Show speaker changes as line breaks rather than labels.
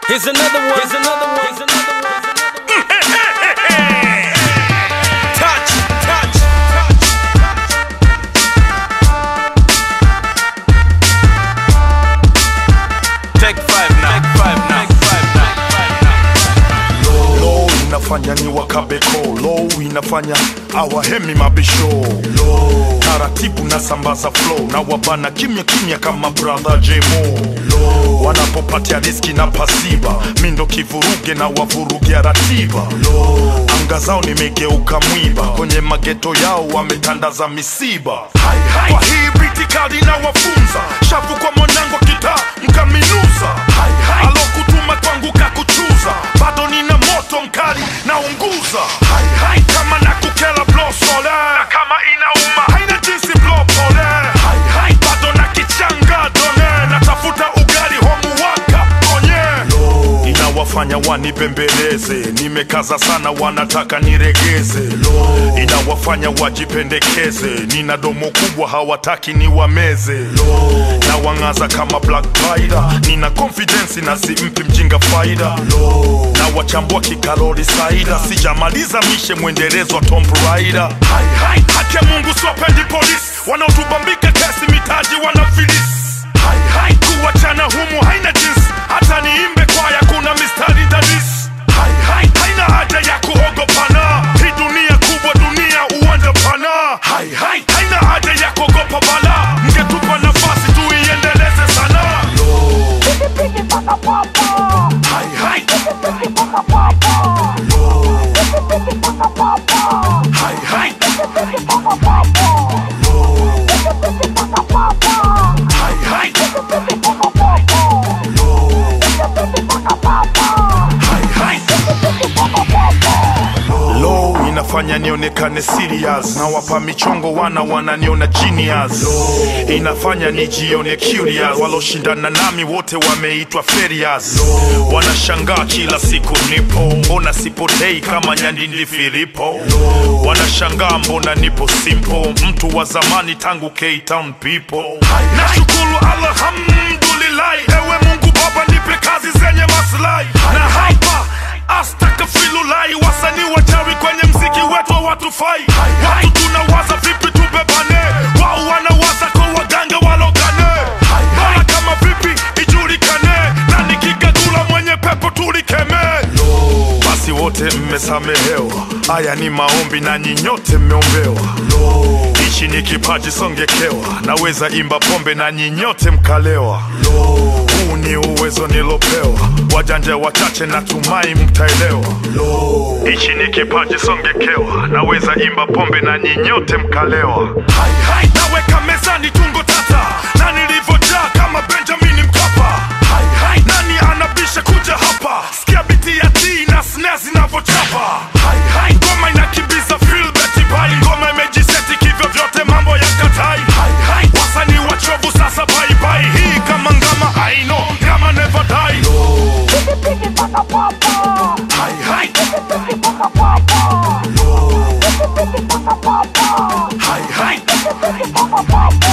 Here's another one. Here's another one. Here's another one. Touch, touch, touch. Take five now. Take five now. Take five now.
low inafanya ni wakabeko low inafanya awahemi mabisho low taratibu na sambaza flow na wabana kimya kimya kama brother jemo low wanapopatia riski na pasiba mindo kivuruge na wavurugia ratiba low anga zao nimegeuka mwiba kwenye mageto yao wametandaza misiba hai, hai. kwa hii biti kali na wafunza shafu kwa mwanangu kitaa mkaminuza hai, hai. alokutuma kwangu kakuchuza bado nina moto mkali naunguza hai, hai. kama nakukela blosole na kama inauma haina jinsi blopole hai, hai. bado na kichanga done natafuta ugali homuwaka onye inawafanya wanibembeleze nimekaza sana wanataka niregeze inawafanya wajipendekeze nina domo kubwa hawataki niwameze na wang'aza kama black Rider. nina confidence na simpi mjinga faida na wachambua kikalori saida sijamaliza mishe mwendelezo wa Tomb Raider hai, hai. haki ya mungu siwapendi polisi wanaotubambika kesi mitaji wanafilisi hai, hai. kuwachana humu haina jinsi hata niimbe kwaya kuna mistari dadisi hai, hai. haina haja ya kuogopana hii dunia kubwa dunia uwanja pana hai, hai. haina haja ya kuogopa bala mngetupa nafasi tuiendeleze sana hai, hai. Hai, hai. Hai, hai. Hai, hai. Low inafanya nionekane serious na wapa michongo wana wananiona genius inafanya nijione curious waloshindana nami wote wameitwa ferias wanashangaa kila siku nipo mbona sipotei kama nyandindi filipo wanashangaa mbona nipo simple mtu wa zamani tangu K-Town people nashukuru alhamdulillahi ewe mungu baba nipe kazi zenye maslahi na hapa astakafilulai wasanii wachawi kwenye mziki wetu hawatufai watu tunawaza vipi tubebane wao wanawaza kwa waganga walogane bora kama vipi ijulikane na nikikagula mwenye pepo tulikemee basi wote mmesamehewa haya ni maombi na nyinyote mmeombewa hichi ni kipaji songekewa naweza imba pombe na nyinyote mkalewa huu ni uwezo nilopewa wajanja wachache natumai mtaelewa hichi ni kipaji songekewa naweza imba pombe na nyinyote mkalewa hai, hai. naweka mezani tungo tata na nilivyojaa kama benjamini mkapa hai, hai. nani anabisha kuja hapa sikia biti ya t na snare zinavyochapa hai, hai. ngoma inakimbiza feel beti bai ngoma imejiseti kivyo vyote mambo ya katai hai, hai. wasanii wachovu sasa baibai hii kama ngama aino ngama never die hai, hai. Hai, hai.